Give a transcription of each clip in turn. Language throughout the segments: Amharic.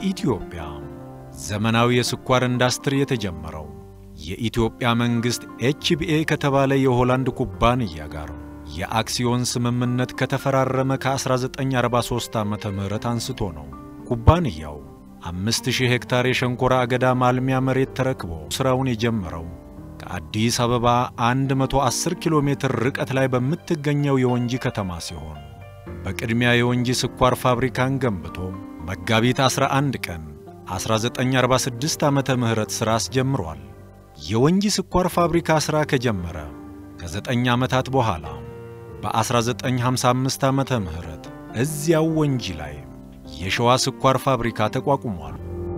በኢትዮጵያ ዘመናዊ የስኳር ኢንዱስትሪ የተጀመረው የኢትዮጵያ መንግሥት ኤችቢኤ ከተባለ የሆላንድ ኩባንያ ጋር የአክሲዮን ስምምነት ከተፈራረመ ከ1943 ዓመተ ምህረት አንስቶ ነው። ኩባንያው 5000 ሄክታር የሸንኮራ አገዳ ማልሚያ መሬት ተረክቦ ሥራውን የጀመረው ከአዲስ አበባ 110 ኪሎ ሜትር ርቀት ላይ በምትገኘው የወንጂ ከተማ ሲሆን በቅድሚያ የወንጂ ስኳር ፋብሪካን ገንብቶ መጋቢት 11 ቀን 1946 ዓመተ ምህረት ሥራ አስጀምሯል። የወንጂ ስኳር ፋብሪካ ሥራ ከጀመረ ከዘጠኝ ዓመታት በኋላ በ1955 ዓመተ ምህረት እዚያው ወንጂ ላይ የሸዋ ስኳር ፋብሪካ ተቋቁሟል።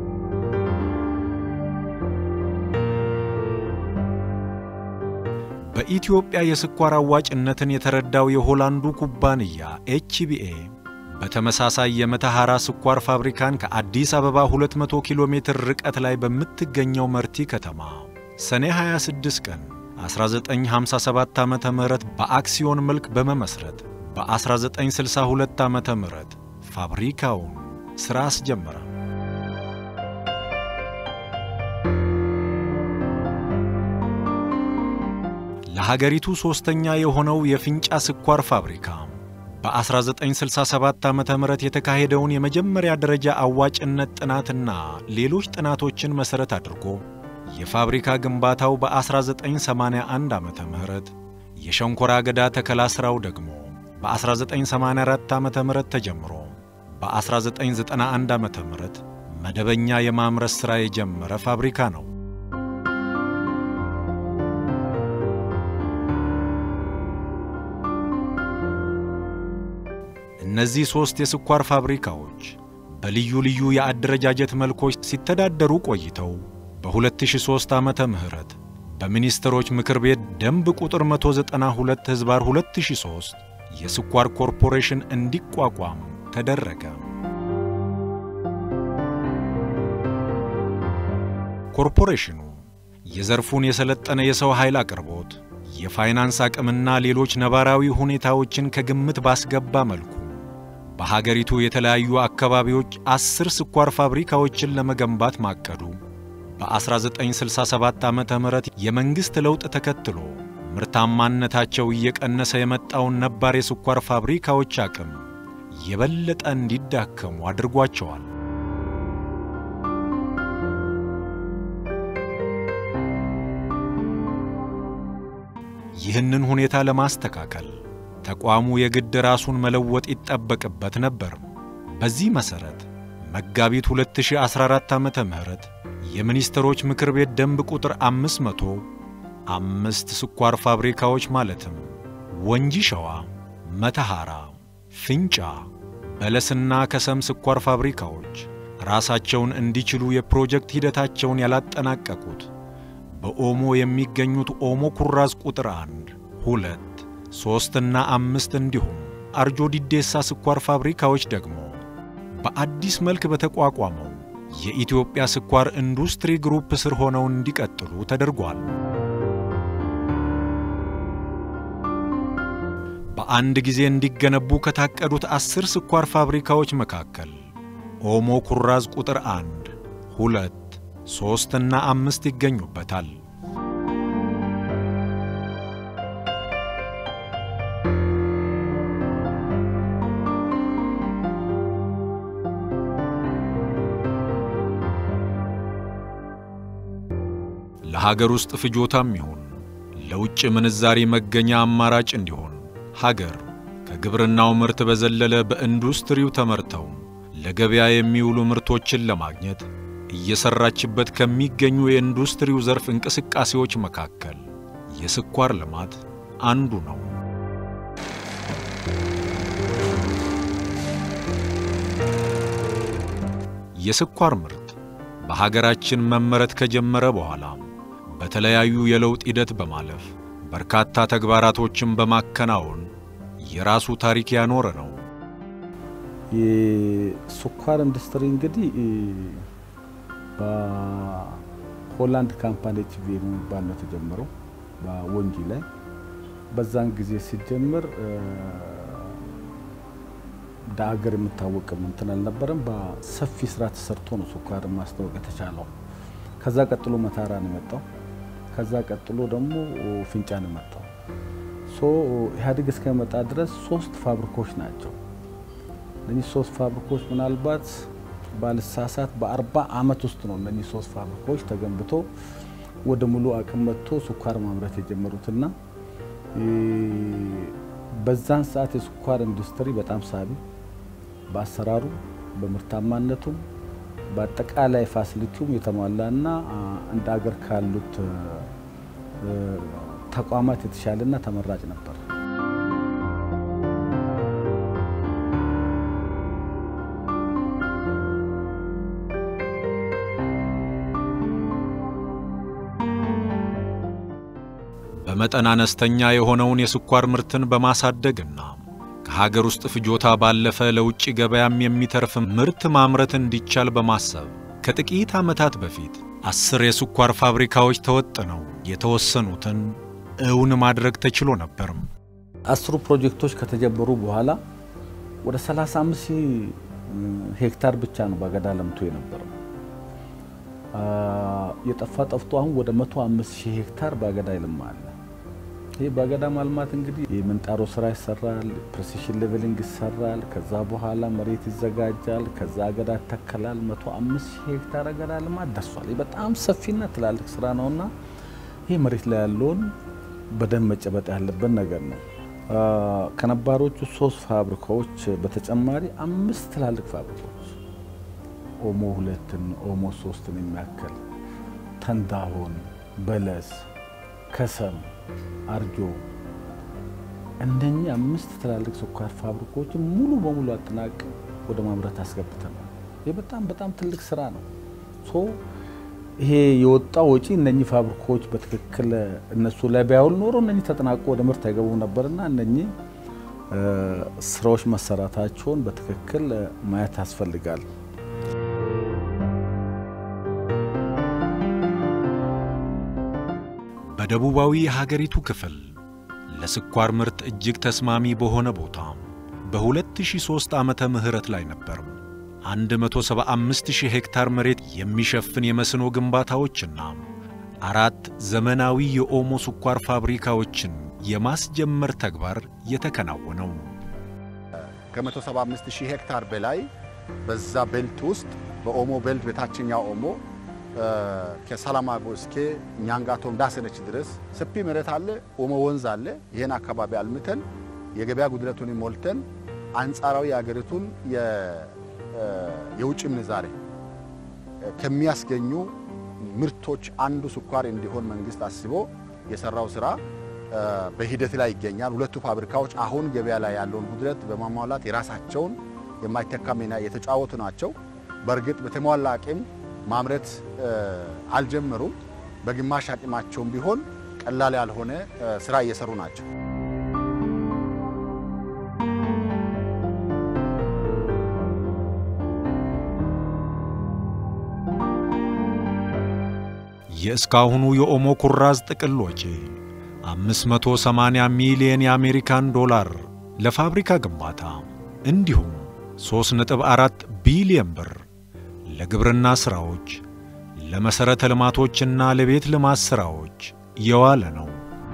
በኢትዮጵያ የስኳር አዋጭነትን የተረዳው የሆላንዱ ኩባንያ ኤችቢኤ በተመሳሳይ የመተሐራ ስኳር ፋብሪካን ከአዲስ አበባ 200 ኪሎ ሜትር ርቀት ላይ በምትገኘው መርቲ ከተማ ሰኔ 26 ቀን 1957 ዓ ም በአክሲዮን መልክ በመመስረት በ1962 ዓ ም ፋብሪካውን ሥራ አስጀመረ። ለሀገሪቱ ሦስተኛ የሆነው የፊንጫ ስኳር ፋብሪካ በ1967 ዓ ም የተካሄደውን የመጀመሪያ ደረጃ አዋጭነት ጥናትና ሌሎች ጥናቶችን መሠረት አድርጎ የፋብሪካ ግንባታው በ1981 ዓ ም የሸንኮራ አገዳ ተከላ ሥራው ደግሞ በ1984 ዓ ም ተጀምሮ በ1991 ዓ ም መደበኛ የማምረት ሥራ የጀመረ ፋብሪካ ነው። እነዚህ ሦስት የስኳር ፋብሪካዎች በልዩ ልዩ የአደረጃጀት መልኮች ሲተዳደሩ ቆይተው በ2003 ዓመተ ምህረት በሚኒስትሮች ምክር ቤት ደንብ ቁጥር 192 ሕዝባር 2003 የስኳር ኮርፖሬሽን እንዲቋቋም ተደረገ። ኮርፖሬሽኑ የዘርፉን የሰለጠነ የሰው ኃይል አቅርቦት፣ የፋይናንስ አቅምና ሌሎች ነባራዊ ሁኔታዎችን ከግምት ባስገባ መልኩ በሀገሪቱ የተለያዩ አካባቢዎች አስር ስኳር ፋብሪካዎችን ለመገንባት ማቀዱ በ1967 ዓ ም የመንግሥት ለውጥ ተከትሎ ምርታማነታቸው እየቀነሰ የመጣውን ነባር የስኳር ፋብሪካዎች አቅም የበለጠ እንዲዳከሙ አድርጓቸዋል። ይህንን ሁኔታ ለማስተካከል ተቋሙ የግድ ራሱን መለወጥ ይጠበቅበት ነበር። በዚህ መሠረት መጋቢት 2014 ዓመተ ምህረት የሚኒስትሮች ምክር ቤት ደንብ ቁጥር 500 አምስት ስኳር ፋብሪካዎች ማለትም ወንጂ ሸዋ፣ መተሐራ፣ ፊንጫ፣ በለስና ከሰም ስኳር ፋብሪካዎች ራሳቸውን እንዲችሉ የፕሮጀክት ሂደታቸውን ያላጠናቀቁት በኦሞ የሚገኙት ኦሞ ኩራዝ ቁጥር አንድ፣ ሁለት፣ ሦስትና አምስት እንዲሁም አርጆ ዲዴሳ ስኳር ፋብሪካዎች ደግሞ በአዲስ መልክ በተቋቋመው የኢትዮጵያ ስኳር ኢንዱስትሪ ግሩፕ ስር ሆነው እንዲቀጥሉ ተደርጓል። በአንድ ጊዜ እንዲገነቡ ከታቀዱት አስር ስኳር ፋብሪካዎች መካከል ኦሞ ኩራዝ ቁጥር አንድ፣ ሁለት፣ ሦስትና አምስት ይገኙበታል። ለሀገር ውስጥ ፍጆታም ይሁን ለውጭ ምንዛሪ መገኛ አማራጭ እንዲሆን ሀገር ከግብርናው ምርት በዘለለ በኢንዱስትሪው ተመርተው ለገበያ የሚውሉ ምርቶችን ለማግኘት እየሰራችበት ከሚገኙ የኢንዱስትሪው ዘርፍ እንቅስቃሴዎች መካከል የስኳር ልማት አንዱ ነው። የስኳር ምርት በሀገራችን መመረት ከጀመረ በኋላ በተለያዩ የለውጥ ሂደት በማለፍ በርካታ ተግባራቶችን በማከናወን የራሱ ታሪክ ያኖረ ነው። የስኳር ኢንዱስትሪ እንግዲህ በሆላንድ ካምፓኒ ኤችቪ የሚባል ነው የተጀመረው በወንጂ ላይ። በዛን ጊዜ ሲጀምር እንደ ሀገር የምታወቅም እንትን አልነበረም። በሰፊ ስራ ተሰርቶ ነው ስኳር ማስታወቅ የተቻለው። ከዛ ቀጥሎ መታራ ነው የመጣው። ከዛ ቀጥሎ ደግሞ ፍንጫ ነው የመጣው። ሶ ኢህአዴግ እስከመጣ ድረስ ሶስት ፋብሪካዎች ናቸው። እነዚህ ሶስት ፋብሪካዎች ምናልባት ባልሳሳት በአርባ አመት ውስጥ ነው እነዚህ ሶስት ፋብሪካዎች ተገንብቶ ወደ ሙሉ አቅም መጥቶ ስኳር ማምረት የጀመሩትና በዛን ሰዓት የስኳር ኢንዱስትሪ በጣም ሳቢ በአሰራሩ በምርታማነቱም በአጠቃላይ ፋሲሊቲውም የተሟላና እንደ አገር ካሉት ተቋማት የተሻለና ተመራጭ ነበር። በመጠን አነስተኛ የሆነውን የስኳር ምርትን በማሳደግና ከሀገር ውስጥ ፍጆታ ባለፈ ለውጭ ገበያም የሚተርፍ ምርት ማምረት እንዲቻል በማሰብ ከጥቂት ዓመታት በፊት አስር የስኳር ፋብሪካዎች ተወጥነው የተወሰኑትን እውን ማድረግ ተችሎ ነበርም። አስሩ ፕሮጀክቶች ከተጀመሩ በኋላ ወደ 35 ሺህ ሄክታር ብቻ ነው ባገዳ ለምቶ የነበረው። የጠፋ ጠፍቶ አሁን ወደ 105 ሺህ ሄክታር ባገዳ ይልማ አለ። ይህ ባገዳ ማልማት እንግዲህ የምንጣሮ ስራ ይሰራል፣ ፕሬሲሽን ሌቨሊንግ ይሰራል። ከዛ በኋላ መሬት ይዘጋጃል። ከዛ አገዳ ይተከላል። 105 ሺህ ሄክታር አገዳ ልማት ደርሷል። ይህ በጣም ሰፊና ትላልቅ ስራ ነውና ይህ መሬት ላይ ያለውን በደንብ መጨበጥ ያለበት ነገር ነው። ከነባሮቹ ሶስት ፋብሪካዎች በተጨማሪ አምስት ትላልቅ ፋብሪካዎች ኦሞ ሁለትን ኦሞ ሶስትን የሚያክል ተንዳሆን፣ በለስ፣ ከሰም፣ አርጆ እነኚህ አምስት ትላልቅ ስኳር ፋብሪካዎችን ሙሉ በሙሉ አጠናቅ ወደ ማምረት አስገብተናል። ይህ በጣም በጣም ትልቅ ስራ ነው። ሶ ይሄ የወጣው ወጪ እነኚህ ፋብሪካዎች በትክክል እነሱ ላይ ቢያውል ኖሮ እነኚህ ተጠናቆ ወደ ምርት አይገቡ ነበርና እነኚህ ስራዎች መሰራታቸውን በትክክል ማየት ያስፈልጋል። በደቡባዊ የሀገሪቱ ክፍል ለስኳር ምርት እጅግ ተስማሚ በሆነ ቦታ በ2003 ዓመተ ምህረት ላይ ነበር 175000 ሄክታር መሬት የሚሸፍን የመስኖ ግንባታዎችና አራት ዘመናዊ የኦሞ ስኳር ፋብሪካዎችን የማስጀመር ተግባር የተከናወነው። ከ175000 ሄክታር በላይ በዛ ቤልት ውስጥ በኦሞ ቤልት በታችኛው ኦሞ ከሰላማጎ እስከ ኛንጋቶም ዳሰነች ድረስ ሰፊ መሬት አለ። ኦሞ ወንዝ አለ። ይህን አካባቢ አልምተን የገበያ ጉድለቱን ሞልተን አንጻራዊ የአገሪቱን የውጭ ምንዛሬ ከሚያስገኙ ምርቶች አንዱ ስኳር እንዲሆን መንግስት አስቦ የሰራው ስራ በሂደት ላይ ይገኛል። ሁለቱ ፋብሪካዎች አሁን ገበያ ላይ ያለውን ጉድለት በማሟላት የራሳቸውን የማይተካ ሚና የተጫወቱ ናቸው። በእርግጥ በተሟላ አቅም ማምረት አልጀመሩም። በግማሽ አቅማቸውም ቢሆን ቀላል ያልሆነ ስራ እየሰሩ ናቸው። የእስካሁኑ የኦሞ ኩራዝ ጥቅል ወጪ 580 ሚሊዮን የአሜሪካን ዶላር ለፋብሪካ ግንባታ እንዲሁም 3.4 ቢሊዮን ብር ለግብርና ሥራዎች፣ ለመሠረተ ልማቶችና ለቤት ልማት ሥራዎች የዋለ ነው።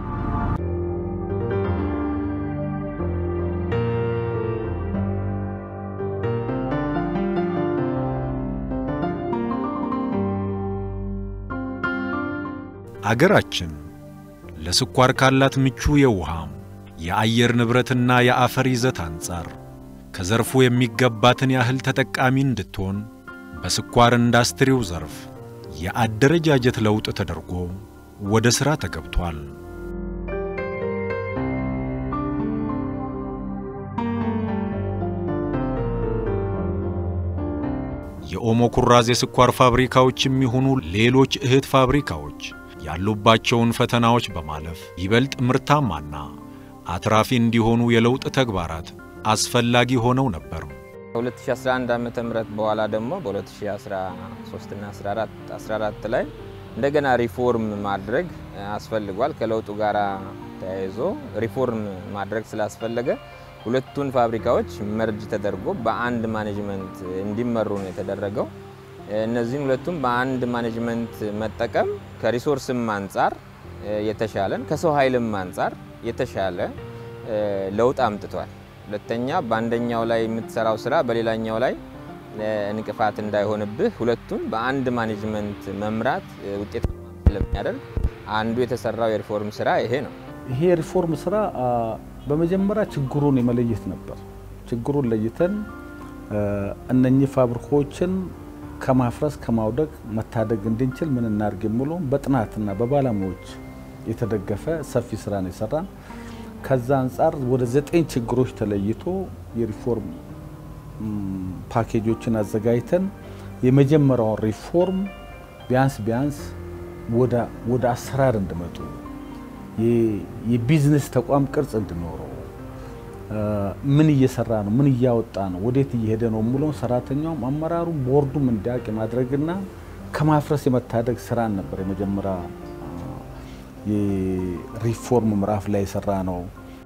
አገራችን ለስኳር ካላት ምቹ የውሃ የአየር ንብረትና የአፈር ይዘት አንጻር ከዘርፉ የሚገባትን ያህል ተጠቃሚ እንድትሆን በስኳር ኢንዱስትሪው ዘርፍ የአደረጃጀት ለውጥ ተደርጎ ወደ ሥራ ተገብቷል። የኦሞ ኩራዝ የስኳር ፋብሪካዎች የሚሆኑ ሌሎች እህት ፋብሪካዎች ያሉባቸውን ፈተናዎች በማለፍ ይበልጥ ምርታማና አትራፊ እንዲሆኑ የለውጥ ተግባራት አስፈላጊ ሆነው ነበር። ከ2011 ዓመተ ምህረት በኋላ ደግሞ በ2013 እና 14 14 ላይ እንደገና ሪፎርም ማድረግ አስፈልጓል። ከለውጡ ጋር ተያይዞ ሪፎርም ማድረግ ስላስፈለገ ሁለቱን ፋብሪካዎች መርጅ ተደርጎ በአንድ ማኔጅመንት እንዲመሩ ነው የተደረገው። እነዚህን ሁለቱም በአንድ ማኔጅመንት መጠቀም ከሪሶርስም አንጻር የተሻለን ከሰው ኃይልም አንጻር የተሻለ ለውጥ አምጥቷል። ሁለተኛ በአንደኛው ላይ የምትሰራው ስራ በሌላኛው ላይ እንቅፋት እንዳይሆንብህ ሁለቱን በአንድ ማኔጅመንት መምራት ውጤታማ ስለሚያደርግ አንዱ የተሰራው የሪፎርም ስራ ይሄ ነው። ይሄ የሪፎርም ስራ በመጀመሪያ ችግሩን የመለየት ነበር። ችግሩን ለይተን እነኚህ ፋብሪካዎችን ከማፍረስ ከማውደቅ መታደግ እንድንችል ምን እናድርግ የሚለውን በጥናትና በባለሙያዎች የተደገፈ ሰፊ ስራ ነው የሰራን። ከዛ አንጻር ወደ ዘጠኝ ችግሮች ተለይቶ የሪፎርም ፓኬጆችን አዘጋጅተን የመጀመሪያውን ሪፎርም ቢያንስ ቢያንስ ወደ አሰራር እንዲመጡ የቢዝነስ ተቋም ቅርጽ እንዲኖረው ምን እየሰራ ነው፣ ምን እያወጣ ነው፣ ወዴት እየሄደ ነው የሚለውን ሰራተኛውም አመራሩ ቦርዱም እንዲያውቅ የማድረግና ከማፍረስ የመታደግ ስራን ነበር የመጀመሪያ የሪፎርም ምዕራፍ ላይ የሰራ ነው።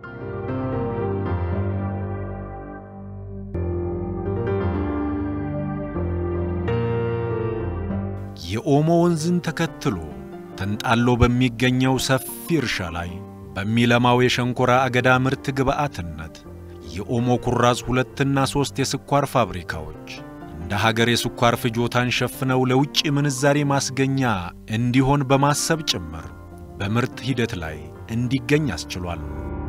የኦሞ ወንዝን ተከትሎ ተንጣሎ በሚገኘው ሰፊ እርሻ ላይ በሚለማው የሸንኮራ አገዳ ምርት ግብዓትነት የኦሞ ኩራዝ ሁለትና ሦስት የስኳር ፋብሪካዎች እንደ ሀገር የስኳር ፍጆታን ሸፍነው ለውጭ ምንዛሬ ማስገኛ እንዲሆን በማሰብ ጭምር በምርት ሂደት ላይ እንዲገኝ አስችሏል።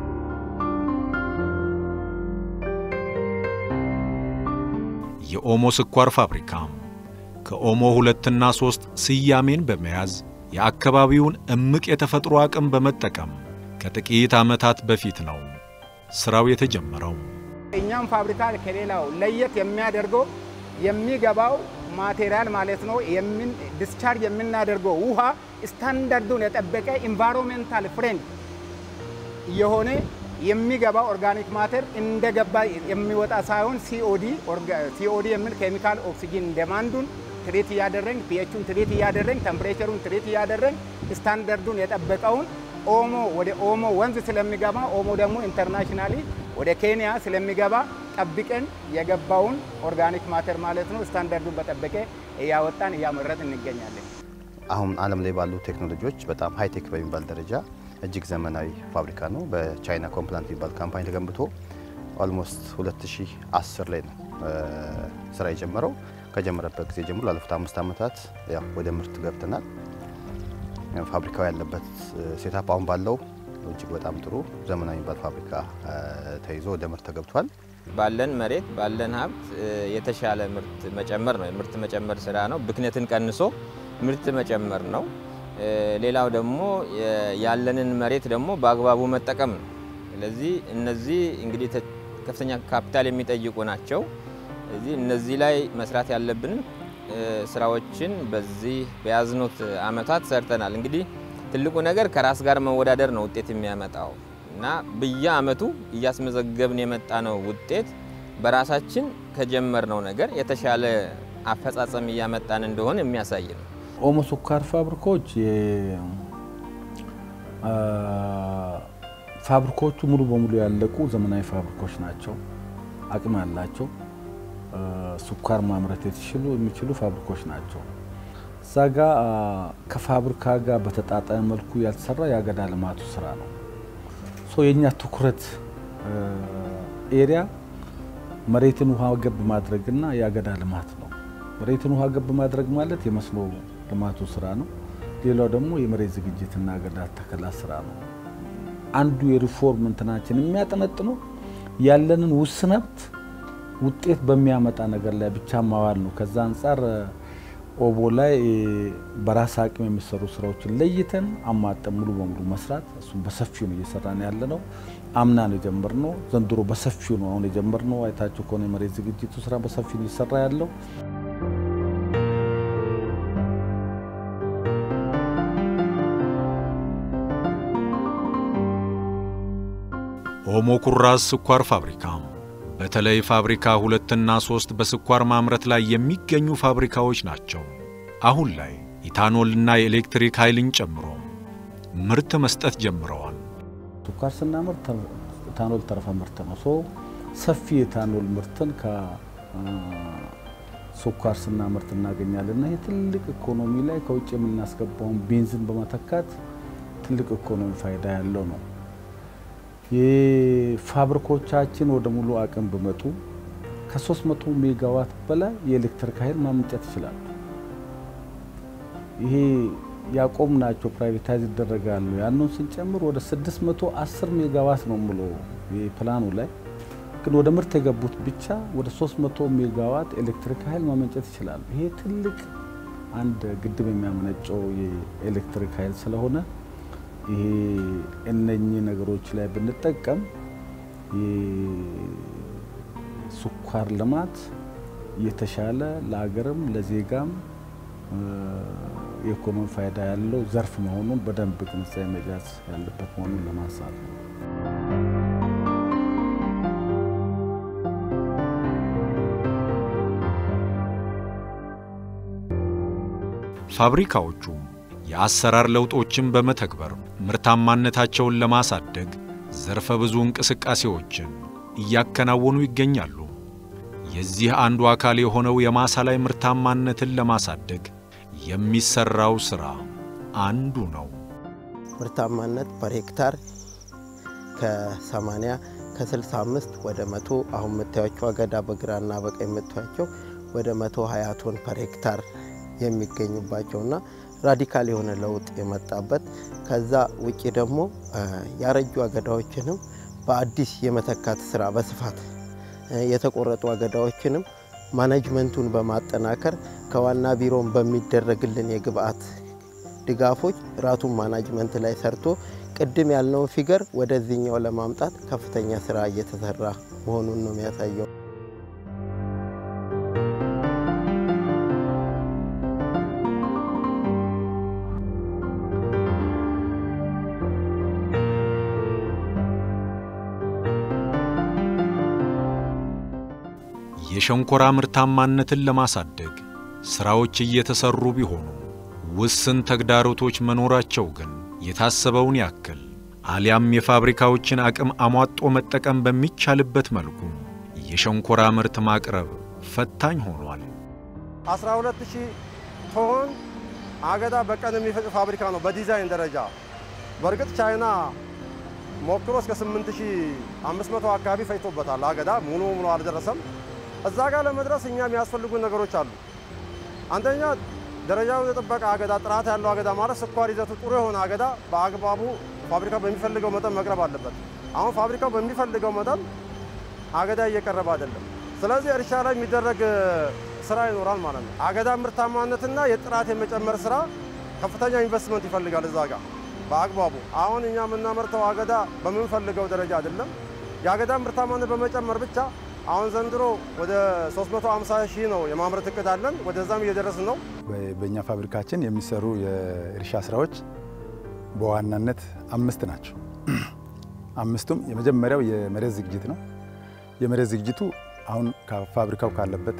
የኦሞ ስኳር ፋብሪካም ከኦሞ ሁለትና ሦስት ስያሜን በመያዝ የአካባቢውን እምቅ የተፈጥሮ አቅም በመጠቀም ከጥቂት ዓመታት በፊት ነው ሥራው የተጀመረው። እኛም ፋብሪካ ከሌላው ለየት የሚያደርገው የሚገባው ማቴሪያል ማለት ነው። ዲስቻርጅ የምናደርገው ውሃ ስታንዳርዱን የጠበቀ ኢንቫይሮንሜንታል ፍሬንድ የሆነ የሚገባው ኦርጋኒክ ማተር እንደገባ የሚወጣ ሳይሆን ሲኦዲ ሲኦዲ የሚል ኬሚካል ኦክሲጂን ደማንዱን ትሪት እያደረግን ፒኤቹን ትሪት እያደረግን ተምፕሬቸሩን ትሪት እያደረግን ስታንዳርዱን የጠበቀውን ኦሞ ወደ ኦሞ ወንዝ ስለሚገባ ኦሞ ደግሞ ኢንተርናሽናሊ ወደ ኬንያ ስለሚገባ ጠብቀን የገባውን ኦርጋኒክ ማተር ማለት ነው ስታንዳርዱን በጠበቀ እያወጣን እያመረት እንገኛለን። አሁን ዓለም ላይ ባሉ ቴክኖሎጂዎች በጣም ሃይቴክ በሚባል ደረጃ እጅግ ዘመናዊ ፋብሪካ ነው። በቻይና ኮምፕላንት የሚባል ካምፓኒ ተገንብቶ ኦልሞስት 2010 ላይ ነው ስራ የጀመረው። ከጀመረበት ጊዜ ጀምሮ ላለፉት አምስት ዓመታት ያው ወደ ምርት ገብተናል። ፋብሪካው ያለበት ሴታፕ አሁን ባለው እጅግ በጣም ጥሩ ዘመናዊ የሚባል ፋብሪካ ተይዞ ወደ ምርት ተገብቷል። ባለን መሬት ባለን ሀብት የተሻለ ምርት መጨመር ነው። የምርት መጨመር ስራ ነው። ብክነትን ቀንሶ ምርት መጨመር ነው። ሌላው ደግሞ ያለንን መሬት ደግሞ በአግባቡ መጠቀም ነው። ስለዚህ እነዚህ እንግዲህ ከፍተኛ ካፒታል የሚጠይቁ ናቸው። ስለዚህ እነዚህ ላይ መስራት ያለብን ስራዎችን በዚህ በያዝኑት አመታት ሰርተናል። እንግዲህ ትልቁ ነገር ከራስ ጋር መወዳደር ነው ውጤት የሚያመጣው እና በየአመቱ እያስመዘገብን የመጣ ነው ውጤት በራሳችን ከጀመርነው ነገር የተሻለ አፈጻጸም እያመጣን እንደሆነ የሚያሳይ ነው። ኦሞ ስኳር ፋብሪካዎች ፋብሪካዎቹ ሙሉ በሙሉ ያለቁ ዘመናዊ ፋብሪካዎች ናቸው። አቅም ያላቸው ስኳር ማምረት የተችሉ የሚችሉ ፋብሪካዎች ናቸው። እዛ ጋ ከፋብሪካ ጋር በተጣጣሚ መልኩ ያልተሰራ የአገዳ ልማቱ ስራ ነው። ሶ የእኛ ትኩረት ኤሪያ መሬትን ውሃ ገብ ማድረግና የአገዳ ልማት ነው። መሬትን ውሃ ገብ ማድረግ ማለት የመስኖ ልማቱ ስራ ነው። ሌላው ደግሞ የመሬት ዝግጅትና አገዳ ተከላ ስራ ነው። አንዱ የሪፎርም እንትናችን የሚያጠነጥነው ያለንን ውስን ሀብት ውጤት በሚያመጣ ነገር ላይ ብቻ ማዋል ነው። ከዛ አንጻር ኦቦ ላይ በራስ አቅም የሚሰሩ ስራዎችን ለይተን አማጠን ሙሉ በሙሉ መስራት እሱም በሰፊው ነው እየሰራን ያለ ነው። አምና ነው የጀመርነው። ዘንድሮ በሰፊው ነው አሁን የጀመርነው። አይታችሁ ከሆነ የመሬት ዝግጅቱ ስራ በሰፊው ነው እየሰራ ያለው። ኦሞ ኩራዝ ስኳር ፋብሪካ በተለይ ፋብሪካ ሁለትና ሶስት በስኳር ማምረት ላይ የሚገኙ ፋብሪካዎች ናቸው። አሁን ላይ ኢታኖልና የኤሌክትሪክ ኃይልን ጨምሮ ምርት መስጠት ጀምረዋል። ስኳር ስናምርት ኢታኖል ተረፈ ምርት ነው። ሶ ሰፊ የኢታኖል ምርትን ከስኳር ስናመርት እናገኛለን እና ይህ ትልቅ ኢኮኖሚ ላይ ከውጭ የምናስገባውን ቤንዚን በመተካት ትልቅ ኢኮኖሚ ፋይዳ ያለው ነው። የፋብሪኮቻችን ወደ ሙሉ አቅም ቢመጡ ከ300 ሜጋዋት በላይ የኤሌክትሪክ ኃይል ማመንጨት ይችላሉ። ይሄ ያቆም ናቸው ፕራይቬታይዝ ይደረጋሉ። ያንን ስንጨምር ወደ 610 ሜጋዋት ነው ብሎ ፕላኑ ላይ ግን ወደ ምርት የገቡት ብቻ ወደ 300 ሜጋዋት ኤሌክትሪክ ኃይል ማመንጨት ይችላሉ። ይሄ ትልቅ አንድ ግድብ የሚያመነጨው የኤሌክትሪክ ኃይል ስለሆነ ይሄ እነኚህ ነገሮች ላይ ብንጠቀም የስኳር ልማት የተሻለ ለሀገርም ለዜጋም የኢኮኖሚ ፋይዳ ያለው ዘርፍ መሆኑን በደንብ ግንዛቤ መያዝ ያለበት መሆኑን ለማንሳት ነው። ፋብሪካዎቹም የአሰራር ለውጦችን በመተግበር ምርታማነታቸውን ለማሳደግ ዘርፈ ብዙ እንቅስቃሴዎችን እያከናወኑ ይገኛሉ። የዚህ አንዱ አካል የሆነው የማሳ ላይ ምርታማነትን ለማሳደግ የሚሰራው ስራ አንዱ ነው። ምርታማነት ፐር ሄክታር ከ80 ከ65 ወደ መቶ አሁን የምታያቸው አገዳ በግራና በቀኝ የምታያቸው ወደ 120 ቶን ፐር ሄክታር የሚገኙባቸውና ራዲካል የሆነ ለውጥ የመጣበት ከዛ ውጭ ደግሞ ያረጁ አገዳዎችንም በአዲስ የመተካት ስራ በስፋት የተቆረጡ አገዳዎችንም ማኔጅመንቱን በማጠናከር ከዋና ቢሮን በሚደረግልን የግብአት ድጋፎች ራቱን ማናጅመንት ላይ ሰርቶ ቅድም ያልነውን ፊገር ወደዚህኛው ለማምጣት ከፍተኛ ስራ እየተሰራ መሆኑን ነው የሚያሳየው። የሸንኮራ ምርታማነትን ለማሳደግ ሥራዎች እየተሰሩ ቢሆኑ ውስን ተግዳሮቶች መኖራቸው ግን የታሰበውን ያክል አሊያም የፋብሪካዎችን አቅም አሟጦ መጠቀም በሚቻልበት መልኩ የሸንኮራ ምርት ማቅረብ ፈታኝ ሆኗል። 12000 ቶን አገዳ በቀን የሚፈጭ ፋብሪካ ነው በዲዛይን ደረጃ። በእርግጥ ቻይና ሞክሮ እስከ 8500 አካባቢ ፈጭቶበታል። አገዳ ሙሉ ሙሉ አልደረሰም። እዛ ጋር ለመድረስ እኛ የሚያስፈልጉ ነገሮች አሉ። አንደኛ ደረጃውን የጠበቀ አገዳ፣ ጥራት ያለው አገዳ ማለት ስኳር ይዘቱ ጥሩ የሆነ አገዳ በአግባቡ ፋብሪካው በሚፈልገው መጠን መቅረብ አለበት። አሁን ፋብሪካው በሚፈልገው መጠን አገዳ እየቀረበ አይደለም። ስለዚህ እርሻ ላይ የሚደረግ ስራ ይኖራል ማለት ነው። አገዳ ምርታማነትና የጥራት የመጨመር ስራ ከፍተኛ ኢንቨስትመንት ይፈልጋል እዛ ጋር በአግባቡ። አሁን እኛ የምናመርተው አገዳ በምንፈልገው ደረጃ አይደለም። የአገዳ ምርታማነት በመጨመር ብቻ አሁን ዘንድሮ ወደ 350 ሺህ ነው የማምረት እቅድ አለን። ወደዛም እየደረስን ነው። በእኛ ፋብሪካችን የሚሰሩ የእርሻ ስራዎች በዋናነት አምስት ናቸው። አምስቱም የመጀመሪያው የመሬት ዝግጅት ነው። የመሬት ዝግጅቱ አሁን ፋብሪካው ካለበት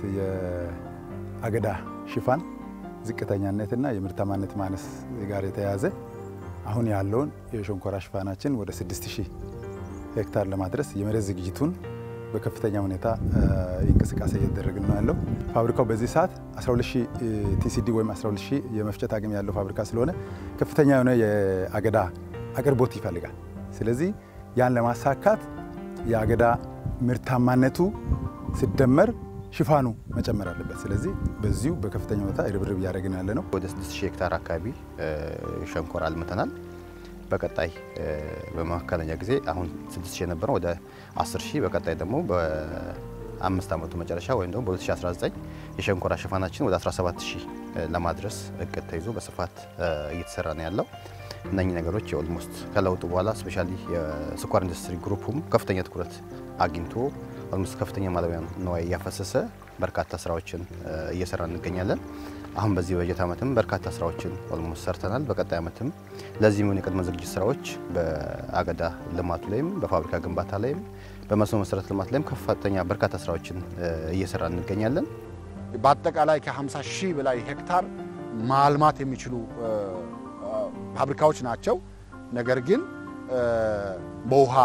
የአገዳ ሽፋን ዝቅተኛነትና የምርታማነት ማነስ ጋር የተያያዘ አሁን ያለውን የሸንኮራ ሽፋናችን ወደ 6000 ሄክታር ለማድረስ የመሬት ዝግጅቱን በከፍተኛ ሁኔታ እንቅስቃሴ እየተደረግን ነው ያለው። ፋብሪካው በዚህ ሰዓት 120 ቲሲዲ ወይም 120 የመፍጨት አቅም ያለው ፋብሪካ ስለሆነ ከፍተኛ የሆነ የአገዳ አቅርቦት ይፈልጋል። ስለዚህ ያን ለማሳካት የአገዳ ምርታማነቱ ሲደመር ሽፋኑ መጨመር አለበት። ስለዚህ በዚሁ በከፍተኛ ሁኔታ ርብርብ እያደረግን ያለ ነው። ወደ 6000 ሄክታር አካባቢ ሸንኮራ አልምተናል። በቀጣይ በመካከለኛ ጊዜ አሁን 6000 የነበረው ወደ 10000 በቀጣይ ደግሞ በአምስት ዓመቱ መጨረሻ ወይም ደግሞ በ2019 የሸንኮራ ሽፋናችን ወደ 17000 ለማድረስ እቅድ ተይዞ በስፋት እየተሰራ ነው ያለው። እነኚህ ነገሮች ኦልሞስት ከለውጡ በኋላ ስፔሻሊ የስኳር ኢንዱስትሪ ግሩፕም ከፍተኛ ትኩረት አግኝቶ ኦልሞስት ከፍተኛ ማለቢያ ነዋይ እያፈሰሰ በርካታ ስራዎችን እየሰራ እንገኛለን። አሁን በዚህ በጀት ዓመትም በርካታ ስራዎችን ኦልሞስት ሰርተናል። በቀጣይ ዓመትም ለዚህ የሚሆኑ የቅድመ ዝግጅት ስራዎች በአገዳ ልማቱ ላይም በፋብሪካ ግንባታ ላይም በመስኖ መሰረተ ልማት ላይም ከፍተኛ በርካታ ስራዎችን እየሰራ እንገኛለን። በአጠቃላይ ከ50 ሺህ በላይ ሄክታር ማልማት የሚችሉ ፋብሪካዎች ናቸው። ነገር ግን በውሃ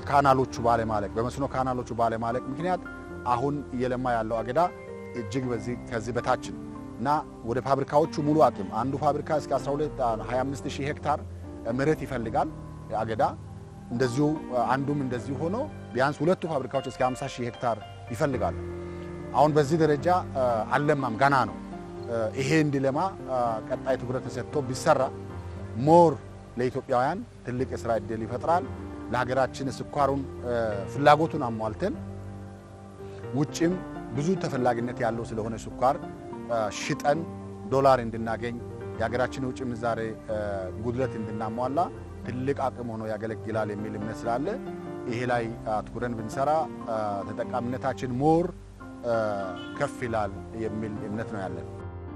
ካናሎቹ ባለማለቅ በመስኖ ካናሎቹ ባለማለቅ ምክንያት አሁን እየለማ ያለው አገዳ እጅግ በዚህ ከዚህ በታች ነው እና ወደ ፋብሪካዎቹ ሙሉ አቅም አንዱ ፋብሪካ እስከ 12 25 ሺህ ሄክታር መሬት ይፈልጋል አገዳ እንደዚሁ አንዱም እንደዚሁ ሆኖ ቢያንስ ሁለቱ ፋብሪካዎች እስከ 50 ሺህ ሄክታር ይፈልጋሉ። አሁን በዚህ ደረጃ አልለማም፣ ገና ነው። ይሄ እንዲለማ ቀጣይ ትኩረት ተሰጥቶ ቢሰራ ሞር ለኢትዮጵያውያን ትልቅ የስራ እድል ይፈጥራል። ለሀገራችን ስኳሩን ፍላጎቱን አሟልተን ውጭም ብዙ ተፈላጊነት ያለው ስለሆነ ስኳር ሽጠን ዶላር እንድናገኝ የሀገራችን የውጭ ምንዛሬ ጉድለት እንድናሟላ ትልቅ አቅም ሆኖ ያገለግላል የሚል እምነት ስላለ ይሄ ላይ አትኩረን ብንሰራ ተጠቃሚነታችን ሞር ከፍ ይላል የሚል እምነት ነው ያለን።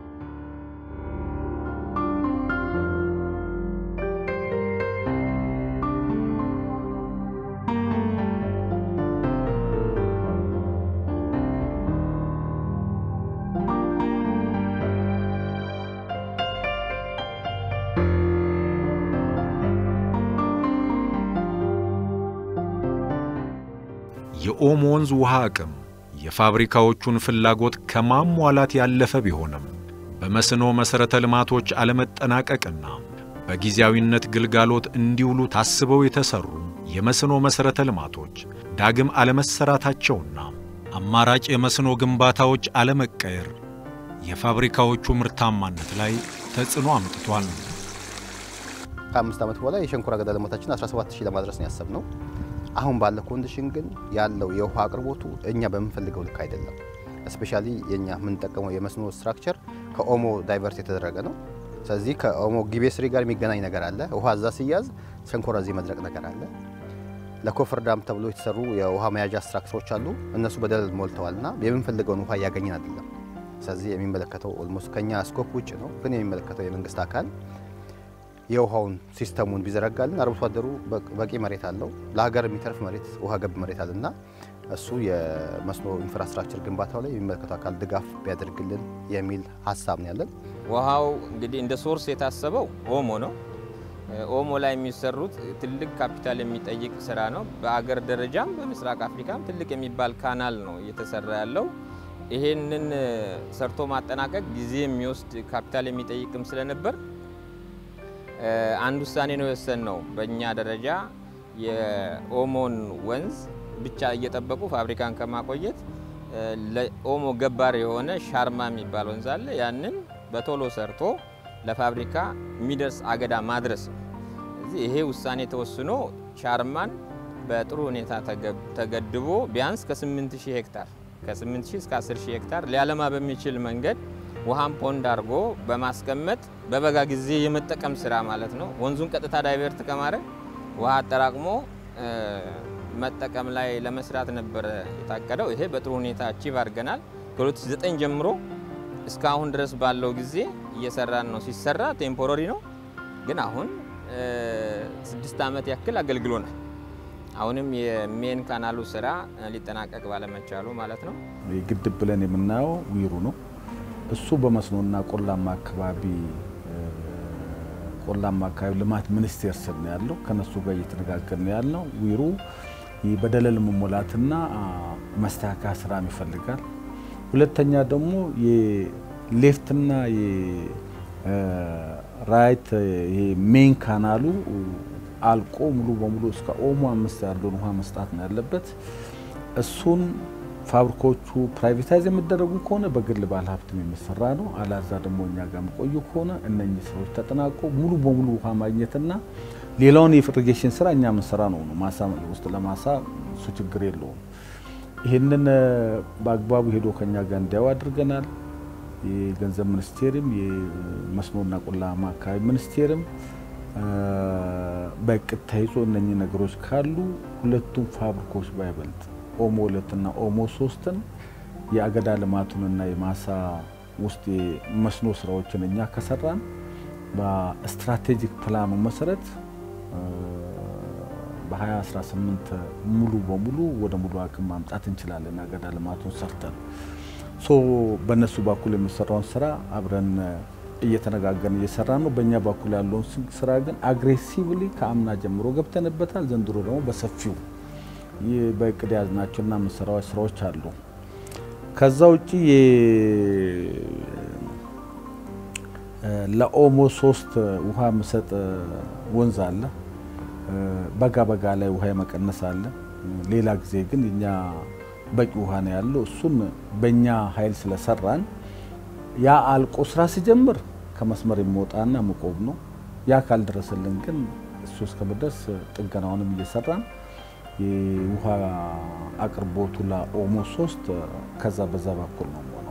የኦሞ ወንዝ ውሃ አቅም የፋብሪካዎቹን ፍላጎት ከማሟላት ያለፈ ቢሆንም በመስኖ መሠረተ ልማቶች አለመጠናቀቅና በጊዜያዊነት ግልጋሎት እንዲውሉ ታስበው የተሰሩ የመስኖ መሠረተ ልማቶች ዳግም አለመሰራታቸውና አማራጭ የመስኖ ግንባታዎች አለመቀየር የፋብሪካዎቹ ምርታማነት ላይ ተጽዕኖ አምጥቷል። ከአምስት ዓመት በኋላ የሸንኮራ አገዳ ልማታችን 17 ሺህ ለማድረስ ነው ያሰብነው። አሁን ባለ ኮንዲሽን ግን ያለው የውሃ አቅርቦቱ እኛ በምንፈልገው ልክ አይደለም። እስፔሻሊ የኛ የምንጠቀመው የመስኖ ስትራክቸር ከኦሞ ዳይቨርት የተደረገ ነው። ስለዚህ ከኦሞ ጊቤ ስሪ ጋር የሚገናኝ ነገር አለ። ውሃ እዛ ሲያዝ ሸንኮራ እዚህ መድረቅ ነገር አለ። ለኮፈር ዳም ተብሎ የተሰሩ የውሃ መያዣ ስትራክቸሮች አሉ። እነሱ በደለል ሞልተዋልና የምንፈልገውን ውሃ እያገኘን አይደለም። ስለዚህ የሚመለከተው ኦልሞስት ከኛ ስኮፕ ውጭ ነው። ግን የሚመለከተው የመንግስት አካል የውሃውን ሲስተሙን ቢዘረጋልን አርብቶ አደሩ በቂ መሬት አለው። ለሀገር የሚተርፍ መሬት ውሃ ገብ መሬት አለና እሱ የመስኖ ኢንፍራስትራክቸር ግንባታው ላይ የሚመለከተው አካል ድጋፍ ቢያደርግልን የሚል ሀሳብ ነው ያለን። ውሃው እንግዲህ እንደ ሶርስ የታሰበው ኦሞ ነው። ኦሞ ላይ የሚሰሩት ትልቅ ካፒታል የሚጠይቅ ስራ ነው። በአገር ደረጃም በምስራቅ አፍሪካም ትልቅ የሚባል ካናል ነው እየተሰራ ያለው። ይሄንን ሰርቶ ማጠናቀቅ ጊዜ የሚወስድ ካፒታል የሚጠይቅም ስለነበር አንድ ውሳኔ ነው የወሰን ነው። በእኛ ደረጃ የኦሞን ወንዝ ብቻ እየጠበቁ ፋብሪካን ከማቆየት ለኦሞ ገባር የሆነ ሻርማ የሚባል ወንዝ አለ። ያንን በቶሎ ሰርቶ ለፋብሪካ የሚደርስ አገዳ ማድረስ ነው። ስለዚህ ይሄ ውሳኔ ተወስኖ ሻርማን በጥሩ ሁኔታ ተገድቦ ቢያንስ ከ8000 ሄክታር ከ8000 እስከ 10000 ሄክታር ሊያለማ በሚችል መንገድ ውሃን ፖንድ አድርጎ በማስቀመጥ በበጋ ጊዜ የመጠቀም ስራ ማለት ነው። ወንዙን ቀጥታ ዳይቨርት ከማድረግ ውሃ አጠራቅሞ መጠቀም ላይ ለመስራት ነበረ የታቀደው። ይሄ በጥሩ ሁኔታ አቺቭ አድርገናል። ከ2009 ጀምሮ እስካሁን ድረስ ባለው ጊዜ እየሰራን ነው። ሲሰራ ቴምፖራሪ ነው፣ ግን አሁን ስድስት ዓመት ያክል አገልግሎናል። አሁንም የሜን ካናሉ ስራ ሊጠናቀቅ ባለመቻሉ ማለት ነው። ግድብ ብለን የምናየው ዊሩ ነው። እሱ በመስኖና ቆላማ አካባቢ ቆላማ አካባቢ ልማት ሚኒስቴር ስር ነው ያለው። ከነሱ ጋር እየተነጋገር ነው ያለው። ዊሩ በደለል መሞላትና መስተካከያ ስራም ይፈልጋል። ሁለተኛ ደግሞ የሌፍትና የራይት ሜን ካናሉ አልቆ ሙሉ በሙሉ እስከ ኦሞ አምስት ያለውን ውሃ መስጣት ነው ያለበት። እሱን ፋብሪካዎቹ ፕራይቬታይዝ የሚደረጉ ከሆነ በግል ባለሀብትም የሚሰራ ነው። አላዛ ደግሞ እኛ ጋር የሚቆዩ ከሆነ እነኚህ ስራዎች ተጠናቆ ሙሉ በሙሉ ውሃ ማግኘትና ሌላውን የኢሪጌሽን ስራ እኛ የምንሰራ ነው ነው ማሳ ውስጥ ለማሳ እሱ ችግር የለውም። ይህንን በአግባቡ ሄዶ ከኛ ጋር እንዲያው አድርገናል። የገንዘብ ሚኒስቴርም የመስኖና ቆላማ አካባቢ ሚኒስቴርም በእቅድ ተይዞ እነኚህ ነገሮች ካሉ ሁለቱም ፋብሪካዎች ባይበልጥ ኦሞ ሁለትና ኦሞ ሶስትን የአገዳ ልማቱንና የማሳ ውስጥ የመስኖ ስራዎችን እኛ ከሰራን በስትራቴጂክ ፕላኑ መሰረት በ2018 ሙሉ በሙሉ ወደ ሙሉ አቅም ማምጣት እንችላለን። አገዳ ልማቱን ሰርተን ሶ በእነሱ በኩል የሚሰራውን ስራ አብረን እየተነጋገርን እየሰራ ነው። በእኛ በኩል ያለውን ስራ ግን አግሬሲቭሊ ከአምና ጀምሮ ገብተንበታል። ዘንድሮ ደግሞ በሰፊው ይህ በእቅድ ያዝናቸውና የምንሰራው ስራዎች አሉ። ከዛ ውጭ ለኦሞ ሶስት ውሃ የምሰጥ ወንዝ አለ። በጋ በጋ ላይ ውሃ የመቀነስ አለ። ሌላ ጊዜ ግን እኛ በቂ ውሃ ነው ያለው። እሱን በእኛ ኃይል ስለሰራን ያ አልቆ ስራ ሲጀምር ከመስመር የሚወጣና መቆም ነው። ያ ካልደረሰልን ግን እሱ እስከምደርስ ጥገናውንም እየሰራን የውሃ አቅርቦቱ ለኦሞ ሶስት ከዛ በዛ በኩል ነው የሆነው።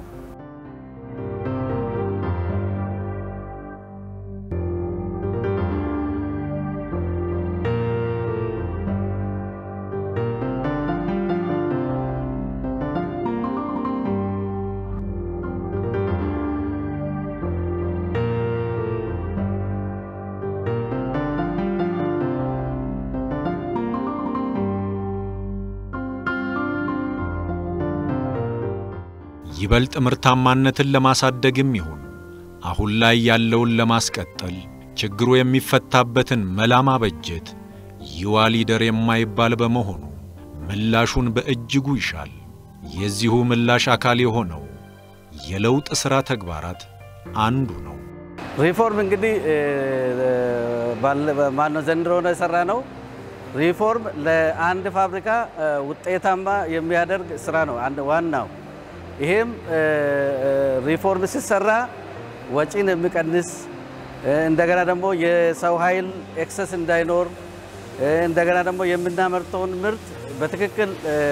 ይበልጥ ምርታማነትን ለማሳደግም ይሁን አሁን ላይ ያለውን ለማስቀጠል ችግሩ የሚፈታበትን መላ ማበጀት ይዋ ሊደር የማይባል በመሆኑ ምላሹን በእጅጉ ይሻል። የዚሁ ምላሽ አካል የሆነው የለውጥ ሥራ ተግባራት አንዱ ነው። ሪፎርም እንግዲህ ማነው ዘንድሮ ነው የሰራ ነው። ሪፎርም ለአንድ ፋብሪካ ውጤታማ የሚያደርግ ስራ ነው አንድ ዋናው። ይሄም ሪፎርም ሲሰራ ወጪን የሚቀንስ እንደገና ደግሞ የሰው ኃይል ኤክሰስ እንዳይኖር እንደገና ደግሞ የምናመርተውን ምርት በትክክል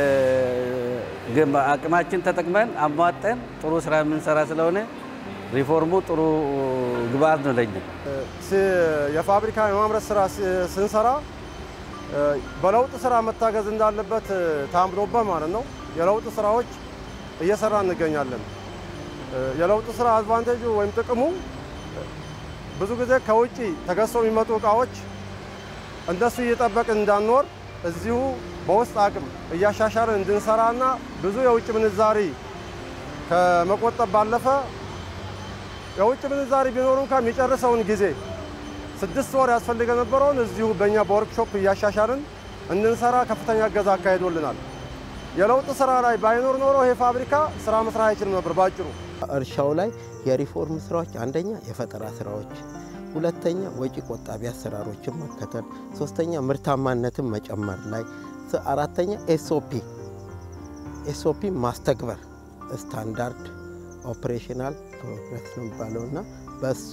አቅማችን ተጠቅመን አሟጠን ጥሩ ስራ የምንሰራ ስለሆነ ሪፎርሙ ጥሩ ግብአት ነው ለኛ። የፋብሪካ የማምረት ስራ ስንሰራ በለውጥ ስራ መታገዝ እንዳለበት ታምኖበት ማለት ነው። የለውጥ ስራዎች እየሰራ እንገኛለን። የለውጥ ስራ አድቫንቴጁ ወይም ጥቅሙ ብዙ ጊዜ ከውጭ ተገዝተው የሚመጡ እቃዎች እንደሱ እየጠበቅን እንዳንኖር እዚሁ በውስጥ አቅም እያሻሻልን እንድንሰራና ብዙ የውጭ ምንዛሪ ከመቆጠብ ባለፈ የውጭ ምንዛሪ ቢኖሩ እንኳ የሚጨርሰውን ጊዜ ስድስት ወር ያስፈልገ ነበረውን እዚሁ በእኛ በወርክሾፕ እያሻሻልን እንድንሰራ ከፍተኛ እገዛ አካሂዶልናል። የለውጥ ስራ ላይ ባይኖር ኖሮ ይሄ ፋብሪካ ስራ መስራት አይችልም ነበር ባጭሩ። እርሻው ላይ የሪፎርም ስራዎች አንደኛ የፈጠራ ስራዎች፣ ሁለተኛ ወጪ ቆጣቢ አሰራሮችን መከተል፣ ሶስተኛ ምርታማነትን መጨመር ላይ፣ አራተኛ ኤስኦፒ ኤስኦፒ ማስተግበር ስታንዳርድ ኦፕሬሽናል ፕሮግረስ ነው የሚባለው እና በሱ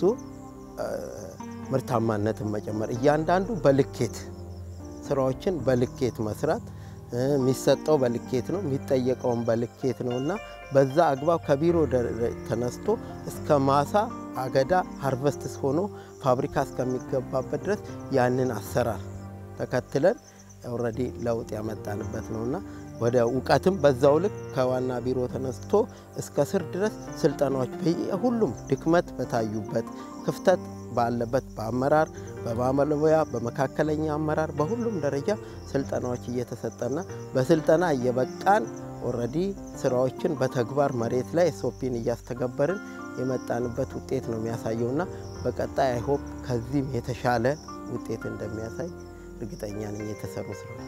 ምርታማነትን መጨመር እያንዳንዱ በልኬት ስራዎችን በልኬት መስራት የሚሰጠው በልኬት ነው፣ የሚጠየቀውን በልኬት ነው እና በዛ አግባብ ከቢሮ ተነስቶ እስከ ማሳ አገዳ ሃርቨስትስ ሆኖ ፋብሪካ እስከሚገባበት ድረስ ያንን አሰራር ተከትለን ኦልሬዲ ለውጥ ያመጣንበት ነውና ወደ እውቀትም በዛው ልክ ከዋና ቢሮ ተነስቶ እስከ ስር ድረስ ስልጠናዎች ሁሉም ድክመት በታዩበት ክፍተት ባለበት በአመራር በባለሙያ በመካከለኛ አመራር በሁሉም ደረጃ ስልጠናዎች እየተሰጠና በስልጠና እየበቃን ኦልሬዲ ስራዎችን በተግባር መሬት ላይ ኤስኦፒን እያስተገበርን የመጣንበት ውጤት ነው የሚያሳየውና በቀጣይ አይሆፕ ከዚህም የተሻለ ውጤት እንደሚያሳይ እርግጠኛ ነኝ የተሰሩ ስራዎች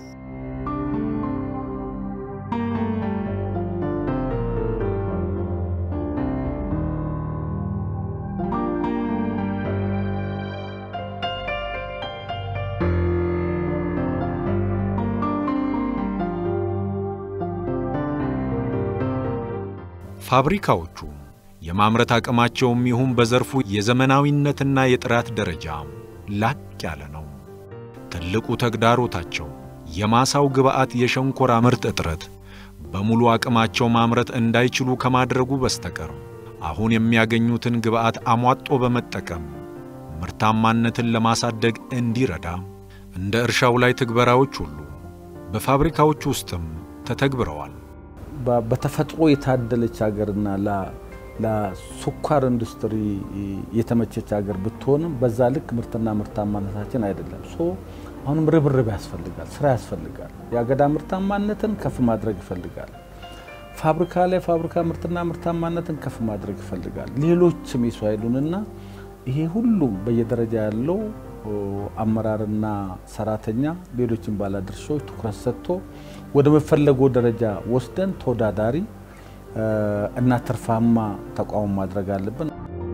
ፋብሪካዎቹ የማምረት አቅማቸውም ይሁን በዘርፉ የዘመናዊነትና የጥራት ደረጃ ላቅ ያለ ነው። ትልቁ ተግዳሮታቸው የማሳው ግብዓት የሸንኮራ ምርት እጥረት በሙሉ አቅማቸው ማምረት እንዳይችሉ ከማድረጉ በስተቀር አሁን የሚያገኙትን ግብዓት አሟጦ በመጠቀም ምርታማነትን ለማሳደግ እንዲረዳ እንደ እርሻው ላይ ትግበራዎች ሁሉ በፋብሪካዎች ውስጥም ተተግብረዋል። በተፈጥሮ የታደለች ሀገርና ለስኳር ኢንዱስትሪ የተመቸች ሀገር ብትሆንም በዛ ልክ ምርትና ምርታማነታችን አይደለም። ሶ አሁንም ርብርብ ያስፈልጋል፣ ስራ ያስፈልጋል። የአገዳ ምርታማነትን ከፍ ማድረግ ይፈልጋል። ፋብሪካ ላይ ፋብሪካ ምርትና ምርታማነትን ከፍ ማድረግ ይፈልጋል። ሌሎችም የሰው ኃይሉንና ይሄ ሁሉም በየደረጃ ያለው አመራርና ሰራተኛ፣ ሌሎችን ባለድርሻዎች ትኩረት ሰጥቶ ወደ መፈለገው ደረጃ ወስደን ተወዳዳሪ እና ትርፋማ ተቋም ማድረግ አለብን።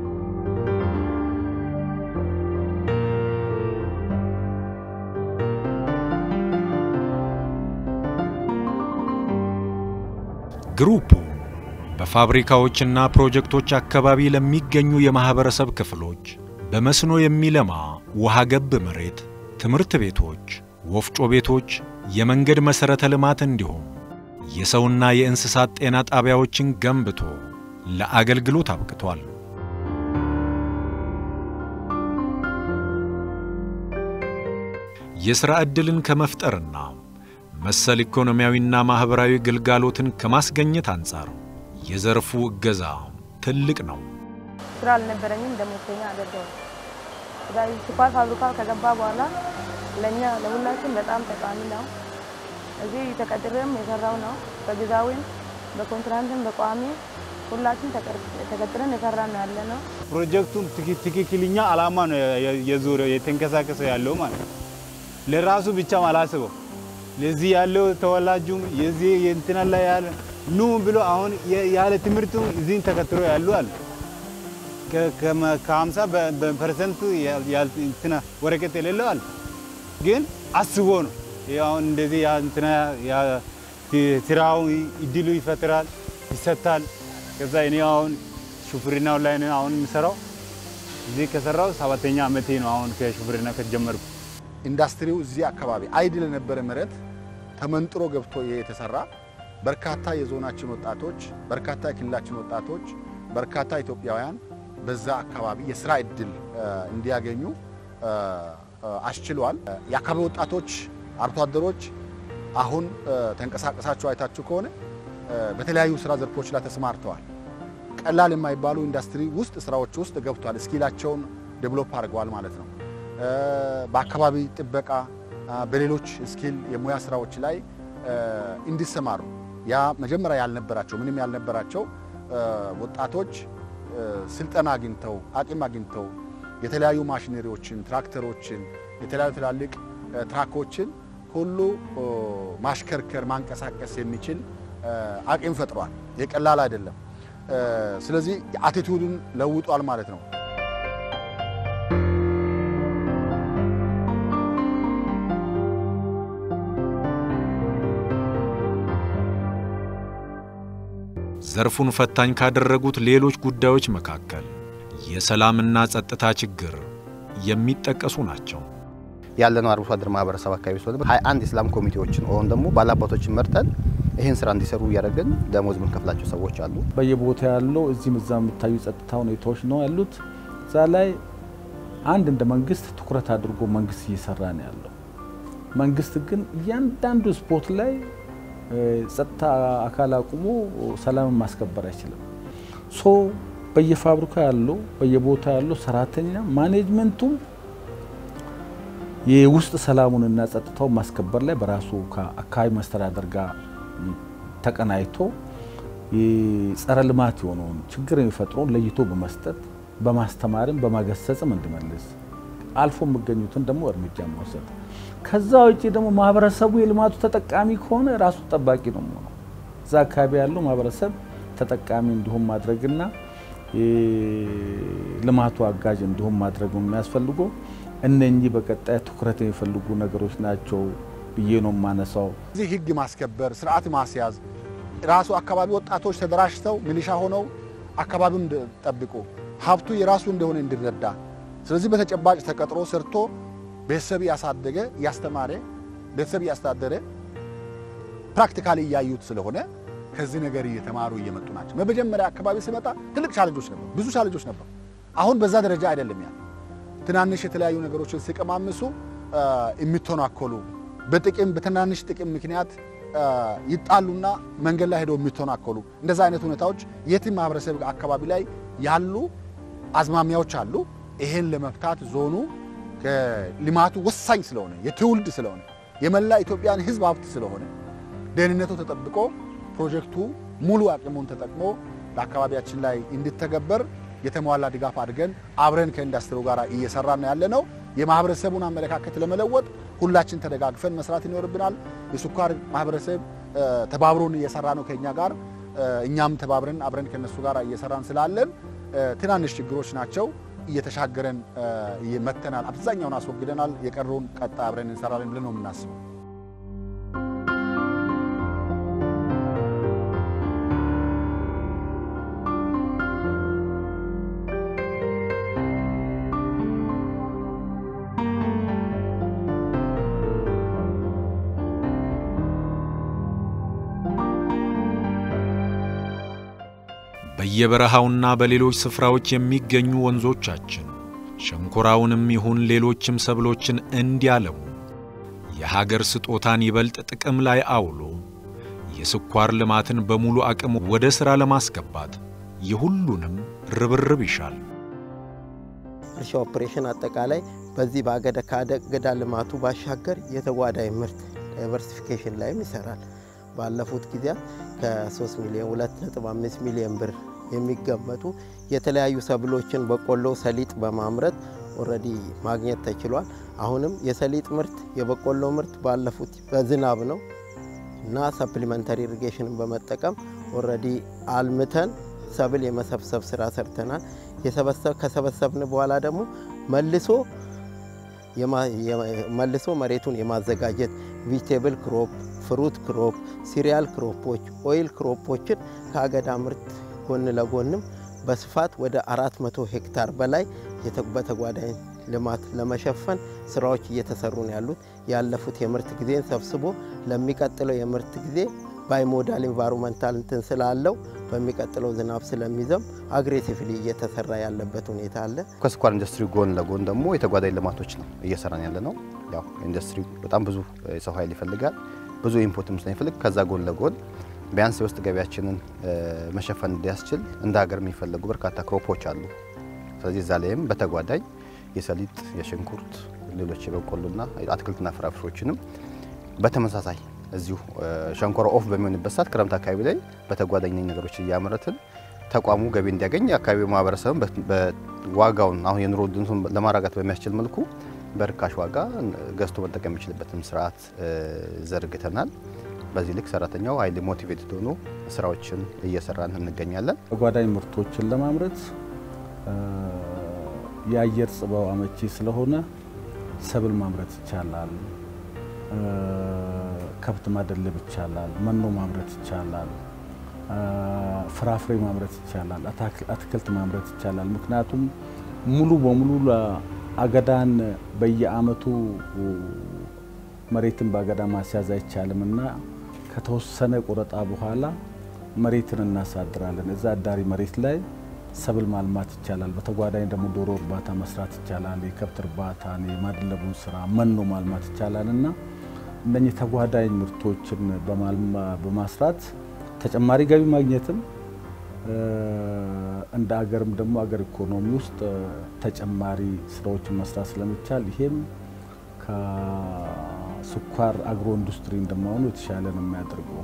ግሩፑ በፋብሪካዎችና ፕሮጀክቶች አካባቢ ለሚገኙ የማህበረሰብ ክፍሎች በመስኖ የሚለማ ውሃ ገብ መሬት፣ ትምህርት ቤቶች፣ ወፍጮ ቤቶች፣ የመንገድ መሠረተ ልማት እንዲሁም የሰውና የእንስሳት ጤና ጣቢያዎችን ገንብቶ ለአገልግሎት አብቅቷል። የሥራ ዕድልን ከመፍጠርና መሰል ኢኮኖሚያዊና ማኅበራዊ ግልጋሎትን ከማስገኘት አንጻር የዘርፉ እገዛ ትልቅ ነው። ስራ አልነበረኝም፣ ደሞዝተኛ አደረገው። ስኳር ፋብሪካ ከገባ በኋላ ለእኛ ለሁላችን በጣም ጠቃሚ ነው። እዚህ ተቀጥሬም የሰራው ነው። በጊዜያዊም በኮንትራንትም በቋሚ ሁላችን ተቀጥረን የሰራ ነው ያለ ነው። ፕሮጀክቱም ትክክለኛ አላማ ነው የዞረ የተንቀሳቀሰ ያለው ማለት ነው። ለራሱ ብቻም አላስበው ለዚህ ያለው ተወላጁም የዚህ የእንትና ላይ ያለ ኑ ብሎ አሁን ያለ ትምህርቱ እዚህን ተከትሎ ያሉ አሉ። ከሀምሳ ፐርሰንት እንትና ወረቀት የሌለው አለ። ግን አስቦ ነው አሁን እንደዚህ እንትና ስራው እድሉ ይፈጥራል ይሰጣል። ከዛ እኔ አሁን ሹፍርናው ላይ ነው አሁን የምሰራው። እዚህ ከሰራው ሰባተኛ ዓመቴ ነው አሁን ከሹፍርና ከተጀመርኩ። ኢንዱስትሪው እዚህ አካባቢ አይድል የነበረ መሬት ተመንጥሮ ገብቶ የተሰራ በርካታ የዞናችን ወጣቶች፣ በርካታ የክልላችን ወጣቶች፣ በርካታ ኢትዮጵያውያን በዛ አካባቢ የስራ እድል እንዲያገኙ አስችሏል። የአካባቢ ወጣቶች አርሶ አደሮች አሁን ተንቀሳቀሳችሁ አይታችሁ ከሆነ በተለያዩ ስራ ዘርፎች ላይ ተሰማርተዋል። ቀላል የማይባሉ ኢንዱስትሪ ውስጥ ስራዎች ውስጥ ገብቷል። እስኪላቸውን ዴቨሎፕ አድርገዋል ማለት ነው። በአካባቢ ጥበቃ፣ በሌሎች ስኪል የሙያ ስራዎች ላይ እንዲሰማሩ ያ መጀመሪያ ያልነበራቸው ምንም ያልነበራቸው ወጣቶች ስልጠና አግኝተው አቅም አግኝተው የተለያዩ ማሽነሪዎችን፣ ትራክተሮችን፣ የተለያዩ ትላልቅ ትራኮችን ሁሉ ማሽከርከር ማንቀሳቀስ የሚችል አቅም ፈጥሯል። የቀላል አይደለም። ስለዚህ አቲቱድን ለውጧል ማለት ነው። ዘርፉን ፈታኝ ካደረጉት ሌሎች ጉዳዮች መካከል የሰላምና ጸጥታ ችግር የሚጠቀሱ ናቸው። ያለነው አርብቶ አደር ማህበረሰብ አካባቢ ስለሆነ ሀያ አንድ የሰላም ኮሚቴዎችን ወይም ደግሞ ባላባቶችን መርጠን ይህን ስራ እንዲሰሩ እያደረግን ደሞዝ የምንከፍላቸው ሰዎች አሉ። በየቦታ ያለው እዚህም እዛ የሚታዩ ጸጥታ ሁኔታዎች ነው ያሉት። እዛ ላይ አንድ እንደ መንግስት ትኩረት አድርጎ መንግስት እየሰራ ነው ያለው። መንግስት ግን እያንዳንዱ ስፖርት ላይ ጸጥታ አካል አቁሞ ሰላምን ማስከበር አይችልም። ሶ በየፋብሪካ ያለው በየቦታ ያለው ሰራተኛ ማኔጅመንቱም የውስጥ ሰላሙንና ጸጥታውን ማስከበር ላይ በራሱ ከአካባቢ መስተዳደር ጋር ተቀናይቶ የጸረ ልማት የሆነውን ችግር የሚፈጥረውን ለይቶ በመስጠት በማስተማርም በማገሰጽም እንዲመልስ አልፎ የሚገኙትን ደግሞ እርምጃ መውሰድ ከዛ ውጭ ደግሞ ማህበረሰቡ የልማቱ ተጠቃሚ ከሆነ ራሱ ጠባቂ ነው የሚሆነው። እዛ አካባቢ ያለው ማህበረሰብ ተጠቃሚ እንዲሁም ማድረግና ልማቱ አጋዥ እንዲሁም ማድረግ የሚያስፈልጉ እነኚህ በቀጣይ ትኩረት የሚፈልጉ ነገሮች ናቸው ብዬ ነው የማነሳው። እዚህ ህግ ማስከበር፣ ስርዓት ማስያዝ ራሱ አካባቢ ወጣቶች ተደራጅተው ሚሊሻ ሆነው አካባቢውን ጠብቁ ሀብቱ የራሱ እንደሆነ እንዲረዳ ስለዚህ በተጨባጭ ተቀጥሮ ሰርቶ ቤተሰብ እያሳደገ እያስተማረ ቤተሰብ እያስተዳደረ ፕራክቲካሊ እያዩት ስለሆነ ከዚህ ነገር እየተማሩ እየመጡ ናቸው። በመጀመሪያ አካባቢ ሲመጣ ትልቅ ቻለንጆች ነበሩ፣ ብዙ ቻለንጆች ነበሩ። አሁን በዛ ደረጃ አይደለም። ያ ትናንሽ የተለያዩ ነገሮችን ሲቀማምሱ የሚተናኮሉ በጥቅም በትናንሽ ጥቅም ምክንያት ይጣሉና መንገድ ላይ ሄደው የሚተናኮሉ እንደዛ አይነት ሁኔታዎች የትም ማህበረሰብ አካባቢ ላይ ያሉ አዝማሚያዎች አሉ። ይሄን ለመፍታት ዞኑ ልማቱ ወሳኝ ስለሆነ የትውልድ ስለሆነ የመላ ኢትዮጵያን ሕዝብ ሀብት ስለሆነ ደህንነቱ ተጠብቆ ፕሮጀክቱ ሙሉ አቅሙን ተጠቅሞ በአካባቢያችን ላይ እንዲተገበር የተሟላ ድጋፍ አድርገን አብረን ከኢንዱስትሪው ጋር እየሰራን ያለ ነው። የማህበረሰቡን አመለካከት ለመለወጥ ሁላችን ተደጋግፈን መስራት ይኖርብናል። የስኳር ማህበረሰብ ተባብሮን እየሰራ ነው ከኛ ጋር፣ እኛም ተባብረን አብረን ከነሱ ጋር እየሰራን ስላለን ትናንሽ ችግሮች ናቸው እየተሻገረን መተናል። አብዛኛውን አስወግደናል። የቀረውን ቀጣይ አብረን እንሰራለን ብለን ነው የምናስበው። በየበረሃውና በሌሎች ስፍራዎች የሚገኙ ወንዞቻችን ሸንኮራውንም ይሁን ሌሎችም ሰብሎችን እንዲያለሙ የሀገር ስጦታን ይበልጥ ጥቅም ላይ አውሎ የስኳር ልማትን በሙሉ አቅም ወደ ሥራ ለማስገባት የሁሉንም ርብርብ ይሻል። እርሻ ኦፕሬሽን አጠቃላይ በዚህ በአገዳ ከአገዳ ልማቱ ባሻገር የተጓዳኝ ምርት ዳይቨርሲፊኬሽን ላይም ይሰራል። ባለፉት ጊዜያት ከ3 ሚሊዮን 2.5 ሚሊዮን ብር የሚገመቱ የተለያዩ ሰብሎችን በቆሎ፣ ሰሊጥ በማምረት ኦልሬዲ ማግኘት ተችሏል። አሁንም የሰሊጥ ምርት የበቆሎ ምርት ባለፉት በዝናብ ነው እና ሰፕሊመንተሪ ኢሪጌሽንን በመጠቀም ኦልሬዲ አልምተን ሰብል የመሰብሰብ ስራ ሰርተናል። ከሰበሰብን በኋላ ደግሞ መልሶ መልሶ መሬቱን የማዘጋጀት ቬጂቴብል ክሮፕ፣ ፍሩት ክሮፕ፣ ሲሪያል ክሮፖች፣ ኦይል ክሮፖችን ከአገዳ ምርት ጎን ለጎንም በስፋት ወደ 400 ሄክታር በላይ በተጓዳኝ ልማት ለመሸፈን ስራዎች እየተሰሩ ነው ያሉት። ያለፉት የምርት ጊዜን ሰብስቦ ለሚቀጥለው የምርት ጊዜ ባይሞዳል ኢንቫይሮንመንታል እንትን ስላለው በሚቀጥለው ዝናብ ስለሚዘም አግሬሲቭሊ እየተሰራ ያለበት ሁኔታ አለ። ከስኳር ኢንዱስትሪ ጎን ለጎን ደግሞ የተጓዳኝ ልማቶች ነው እየሰራን ያለ ነው። ያው ኢንዱስትሪ በጣም ብዙ የሰው ኃይል ይፈልጋል፣ ብዙ ኢንፑትም ስለሚፈልግ ከዛ ጎን ለጎን ቢያንስ የውስጥ ገቢያችንን መሸፈን እንዲያስችል እንደ ሀገር የሚፈለጉ በርካታ ክሮፖች አሉ። ስለዚህ እዛ ላይም በተጓዳኝ የሰሊጥ፣ የሽንኩርት፣ ሌሎች የበቆሎና አትክልትና ፍራፍሬዎችንም በተመሳሳይ እዚሁ ሸንኮራ ኦፍ በሚሆንበት ሰዓት ክረምት አካባቢ ላይ በተጓዳኝ ነገሮች እያመረትን ተቋሙ ገቢ እንዲያገኝ የአካባቢው ማህበረሰብም በዋጋውን አሁን የኑሮ ውድነቱን ለማራጋት በሚያስችል መልኩ በርካሽ ዋጋ ገዝቶ መጠቀም የሚችልበትን ስርዓት ዘርግተናል። በዚህ ልክ ሰራተኛው ሀይሊ ሞቲቬትድ ሆኖ ስራዎችን እየሰራን እንገኛለን። ተጓዳኝ ምርቶችን ለማምረት የአየር ጽባው አመቺ ስለሆነ ሰብል ማምረት ይቻላል። ከብት ማደለብ ይቻላል። መኖ ማምረት ይቻላል። ፍራፍሬ ማምረት ይቻላል። አትክልት ማምረት ይቻላል። ምክንያቱም ሙሉ በሙሉ አገዳን በየአመቱ መሬትን በአገዳ ማስያዝ አይቻልም እና ከተወሰነ ቆረጣ በኋላ መሬትን እናሳድራለን። እዛ አዳሪ መሬት ላይ ሰብል ማልማት ይቻላል። በተጓዳኝ ደግሞ ዶሮ እርባታ መስራት ይቻላል። የከብት እርባታን፣ የማድለቡን ስራ፣ መኖ ማልማት ይቻላል እና እነኚህ ተጓዳኝ ምርቶችን በማስራት ተጨማሪ ገቢ ማግኘትም እንደ አገርም ደግሞ አገር ኢኮኖሚ ውስጥ ተጨማሪ ስራዎችን መስራት ስለሚቻል ይሄም ከስኳር አግሮ ኢንዱስትሪ እንደመሆኑ የተሻለ ነው የሚያደርገው።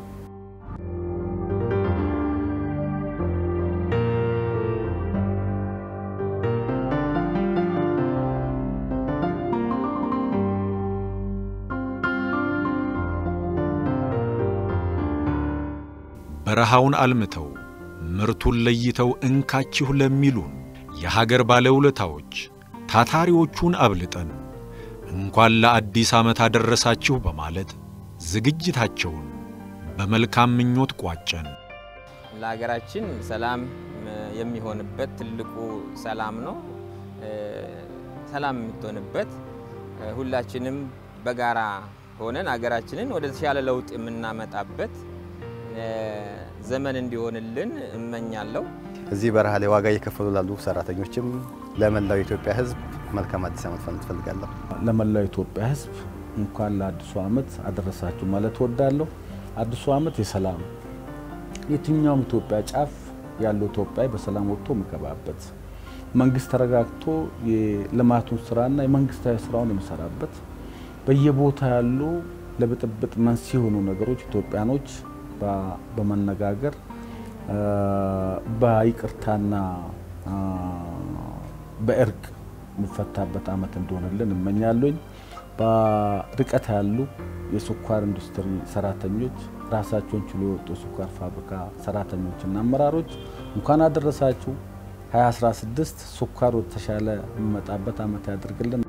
በረሃውን አልምተው ምርቱን ለይተው እንካችሁ ለሚሉን የሀገር ባለውለታዎች ታታሪዎቹን አብልጠን እንኳን ለአዲስ ዓመት አደረሳችሁ በማለት ዝግጅታቸውን በመልካም ምኞት ቋጨን። ለሀገራችን ሰላም የሚሆንበት ትልቁ ሰላም ነው። ሰላም የምትሆንበት ሁላችንም በጋራ ሆነን ሀገራችንን ወደ ተሻለ ለውጥ የምናመጣበት ዘመን እንዲሆንልን እመኛለሁ። እዚህ በረሃ ላይ ዋጋ እየከፈሉ ላሉ ሰራተኞችም ለመላው የኢትዮጵያ ሕዝብ መልካም አዲስ ዓመት ማለት እፈልጋለሁ። ለመላው የኢትዮጵያ ሕዝብ እንኳን ለአዲሱ ዓመት አደረሳችሁ ማለት እወዳለሁ። አዲሱ ዓመት የሰላም የትኛውም ኢትዮጵያ ጫፍ ያለው ኢትዮጵያዊ በሰላም ወጥቶ የሚገባበት መንግስት ተረጋግቶ የልማቱን ስራና የመንግስታዊ ስራውን የሚሰራበት በየቦታ ያሉ ለብጥብጥ መንስኤ የሆኑ ነገሮች ኢትዮጵያኖች በመነጋገር በይቅርታና በእርቅ የሚፈታበት አመት እንደሆነልን እመኛለኝ። በርቀት ያሉ የስኳር ኢንዱስትሪ ሰራተኞች ራሳቸውን ችሎ የወጡ የስኳር ፋብሪካ ሰራተኞችና አመራሮች እንኳን አደረሳችሁ። 2016 ስኳር የተሻለ የሚመጣበት አመት ያደርግልን።